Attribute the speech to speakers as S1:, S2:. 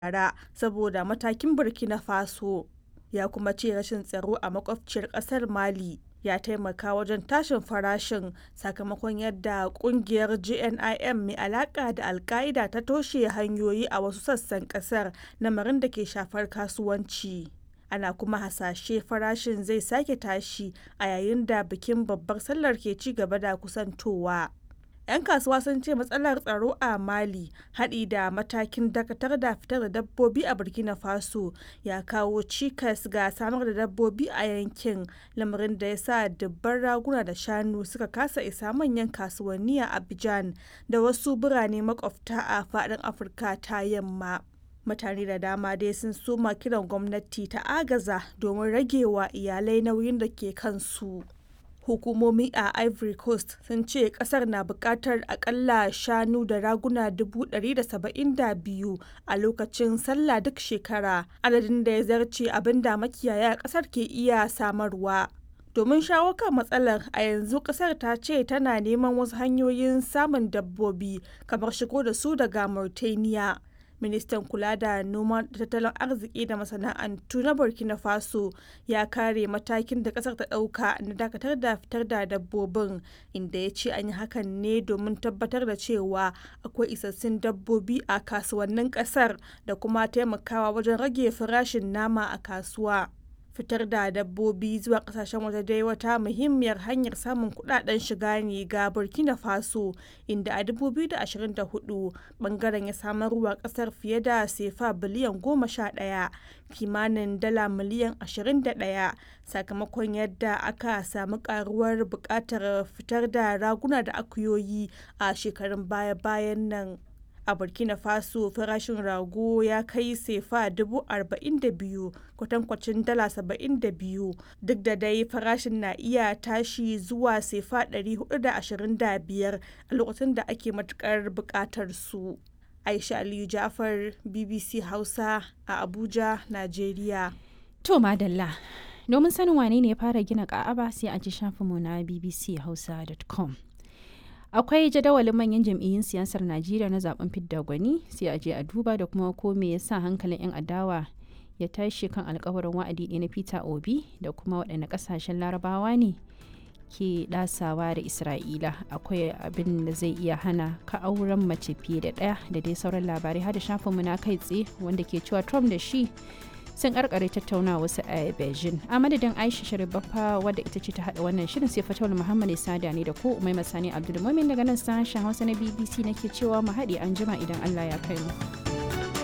S1: bara saboda matakin Burkina Faso, ya kuma ce rashin tsaro a makwabciyar ƙasar Mali ya taimaka wajen tashin farashin sakamakon yadda ƙungiyar JNIM mai alaƙa da Al-Qaeda ta toshe hanyoyi a wasu sassan ƙasar, lamarin da ke shafar kasuwanci. Ana kuma hasashe farashin zai sake tashi a yayin da bikin Babbar Sallar ke ci gaba da kusantowa. 'Yan kasuwa sun ce matsalar tsaro a Mali, haɗi da matakin dakatar da fitar da dabbobi a Burkina Faso, ya kawo cikas ga samar da dabbobi a yankin, lamarin da ya sa dubban raguna da shanu suka kasa isa manyan kasuwanni a Abidjan da wasu birane makwabta a faɗin Afirka ta Yamma. Mutane da dama dai sun soma kiran gwamnati ta agaza domin rage wa iyalai nauyin da ke kansu. Hukumomi a Ivory Coast sun ce kasar na bukatar akalla shanu da raguna 172 a lokacin sallah duk shekara, adadin da ya zarce abin da makiyaya kasar ke iya samarwa. Domin shawo kan matsalar a yanzu kasar ta ce tana neman wasu hanyoyin samun dabbobi kamar shigo da su daga Mauritania. ministan kula da noma da tattalin arziki da masana'antu na burkina faso ya kare matakin da kasar ta dauka na dakatar da fitar da dabbobin inda ya ce an yi hakan ne domin tabbatar da cewa akwai isassun dabbobi a kasuwannin kasar da kuma taimakawa wajen rage farashin nama a kasuwa fitar da dabbobi zuwa kasashen waje dai wata muhimmiyar hanyar samun kudaden shiga ne ga burkina faso inda a 2024 bangaren ya samarwa kasar fiye da sefa biliyan 11 kimanin dala miliyan 21 sakamakon yadda aka samu karuwar bukatar fitar da raguna da akuyoyi a shekarun baya-bayan nan a burkina faso farashin rago ya kai sefa 42,000 kwatankwacin dala 72 duk da dai farashin na iya tashi zuwa sefa 425 a lokacin da ake matukar bukatar su aisha aliyu jafar bbc hausa a abuja nigeria
S2: to madalla domin sanin wane ne ya fara gina ka'aba sai a ji shafinmu na bbchausa.com akwai jadawalin manyan jam'iyyun siyasar najeriya na zaben fidda gwani sai a je a duba da kuma ko me yasa hankalin 'yan adawa ya tashi kan alkawarin wa'adi na peter obi da kuma waɗanne ƙasashen larabawa ne ke ɗasawa da isra'ila akwai abin da zai iya hana ka auren mace fiye da ɗaya da dai sauran labarai har da shafinmu na kai tsaye wanda ke cewa trump da shi sun karkare tattauna wasu a beijing a madadin aisha sharibaffa wadda ita ce ta hada wannan shirin sai fatawar muhammad sada ne da ko umai masani abdulmumin daga nan sashen hausa na bbc nake cewa mu haɗe an jima idan allah ya kai mu.